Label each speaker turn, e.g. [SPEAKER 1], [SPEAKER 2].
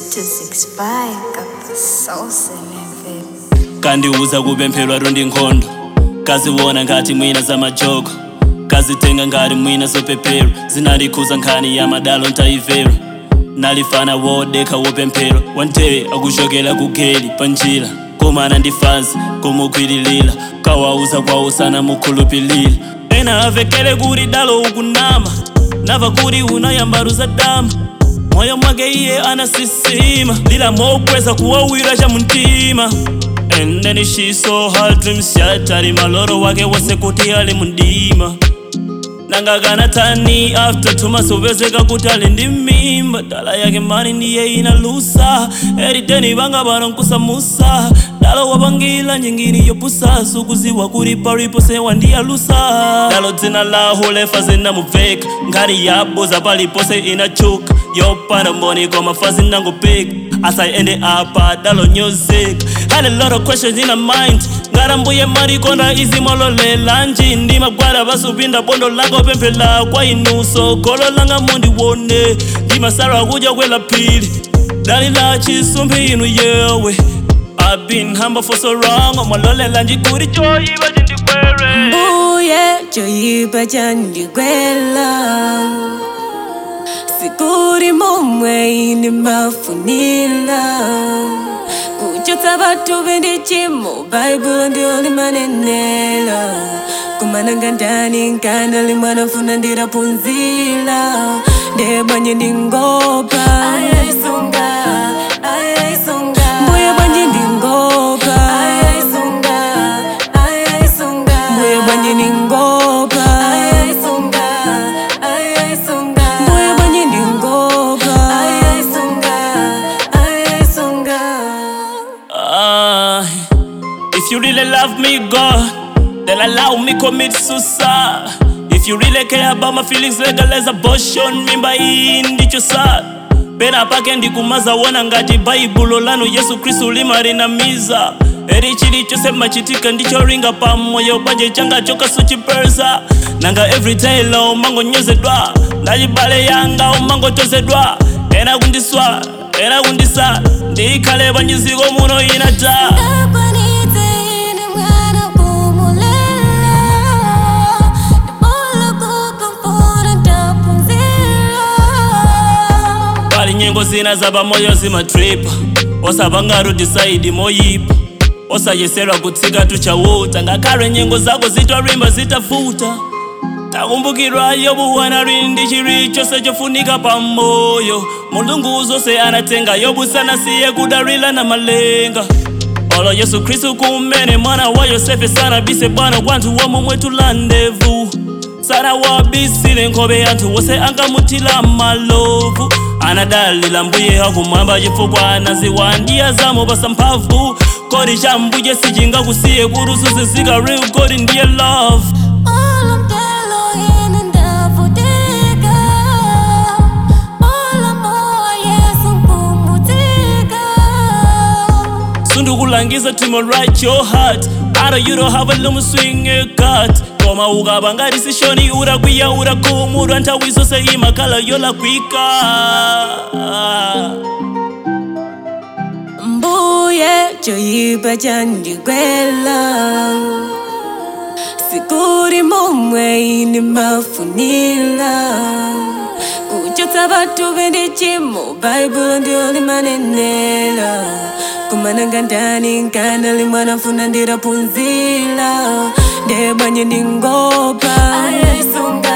[SPEAKER 1] 265 got the sauce in it, baby.
[SPEAKER 2] kandiuza kupempherwa rondi nkhondo kaziwona ngati mwina za majoko kazitenga ngati mwina zopepero zinandikhuza nkhani ya madalo ntayivera nalifana wodekha wopemphero one day akuchokera ku geli pa njira komana ndi fansi kumukhwirilira kawauza kwawo sana mukhulupilira ena avekele kuti dalo ukunama nava kuti unayambaruza dama moyo mwake iye anasisima lila mokweza kuwawira cha mumtima and then she saw her dreams shattered maloro wake wose kuti ali mundima nanga kana tani after tumasopezeka kuti ali ndi mimba dala yake mani ndiye inalusa eriteni vanga pano nkusamusa dala wapangila nyingini yopusa sukuziwa kuti palipo sewa ndiyalusa dalo dzina laho lefa zinamubveka nkhani yaboza palipose inachuka yopanda mboni koma fazi nangopeka as I ended up at dalo music had a lot of questions in my mind ngarambuye marikonda izimololela nji ndimagwada vasupinda bondo lako pemphela kwa inuso golo langa mundiwone ndimasala kudya kwela phiri dali la chisumbi inu yewe I've been humble for so long omalolela njikuri choyiva chindikwere
[SPEAKER 3] mbuye choyipa chandigwela sikuri momwe ine mafunila kuchotsa vathu vendi chimo baibulo ndio limanenela kumananga ndani nkanda limwanafuna ndiraphunzila ndebwanye ndingopa mbuye bwanye ndingopa mbuye bwanye ndingopa mbuye bwanye ndingopa
[SPEAKER 2] Ah, if you really love me, God, then allow me commit suicide. If you really care about my feelings, legalize abortion. Mimba hii ndicho saa pena pake ndikumaza wona ngati baibulo lanu yesu khristu limalinamiza eri chilichonse machitika ndicholinga pamoyo bwanje changa chokasuchipersa nanga everyday la umangonyozedwa ndachibale yanga umangotozedwa ena kundiswa ena kundisa ndikhale panyiziko muno inata pali nyengo zina za pamoyo zimatripa osapangaro disaidi moyipa osayeserwa kutsika tuchawuta ngakhale nyengo zako zitalimba zitafuta takumbukirwa yobu wanali ndi chilichonse chofunika pamoyo mulungu zonse anatenga yobu sanasiye kudalira na malenga olo yesu khristu kumene mwana wa yosefe sanabise bwana kwanthu womwe mwetula ndevu sanawabisile nkhope anthu wose angamutila malovu anadalila mbuye akumwamba chifukwa anaziwa ndiye zamupasa mphamvu kodi cha mbuye sichingakusiye kuti uzuzizika real kodi ndiye love sundukulangiza timo right your heart aro you don't have a lumu swing a cut koma ukaba ngati sishoni urakwiya urakhumudwa nthawi zonse imakhala yolakwika
[SPEAKER 3] mbuye choyipa chandigwela sikuri momwe ine mafunila kuchotsa vathu vendi chimo baibulo ndio limanenela kumananga ndani nkanda limwanafuna ndiraphunzila ndebwanye ndingopa